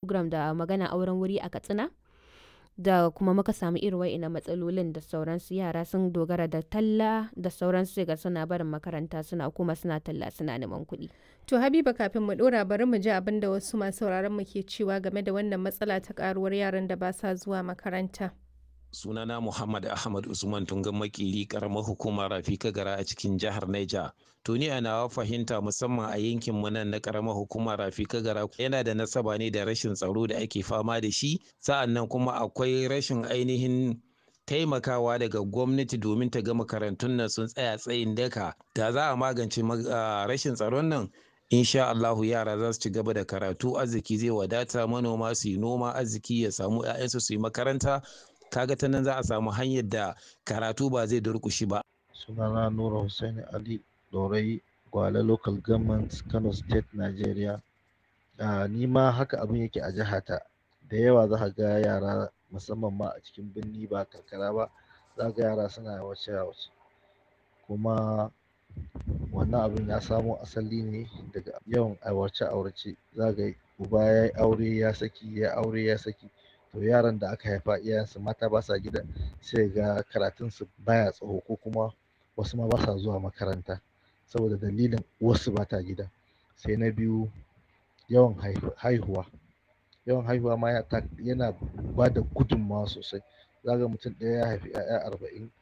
program da magana auren wuri a katsina da kuma muka samu irin wa'ina matsalolin da sauransu yara sun dogara da talla da sauransu sai ga suna barin makaranta suna kuma suna talla suna neman kuɗi. To Habiba kafin mu ɗora bari mu ji abin da wasu masu sauraron mu ke cewa game da wannan matsala ta karuwar yaran da ba sa zuwa makaranta. sunana Muhammad Ahmad Usman Tungan Makiri karamar hukumar Rafika Gara a cikin jihar Niger. To ni a nawa fahimta musamman a yankin mu nan na karamar hukumar Rafika Gara yana da nasaba ne da rashin tsaro da ake fama da shi sa'annan kuma akwai rashin ainihin taimakawa daga gwamnati domin ta ga makarantun nan sun tsaya tsayin daka da za a magance rashin tsaron nan insha Allahu yara za su ci gaba da karatu arziki zai wadata manoma su yi noma arziki ya samu 'ya'yansu su yi makaranta kaga ta nan za a samu hanyar da karatu ba zai durkushi ba. sunana nura hussein ali dorai gwale local government kano state nigeria uh, ni ma haka abin yake a jihata da yawa za ga yara musamman ma a cikin birni ba karkara ba za ga yara suna wace wace kuma wannan abin ya samo asali ne daga yawan aurace aurace za ga uba ya yi aure ya saki ya aure ya saki to yaran da aka haifa iyayensu mata ba sa gida sai ga karatunsu baya tsaho ko kuma wasu ma ba sa zuwa makaranta saboda dalilin wasu ba ta gida sai na biyu yawan haihuwa yawan haihuwa ma yana ba da gudunmawa sosai za ga mutum ɗaya ya haifi 'ya'ya arba'in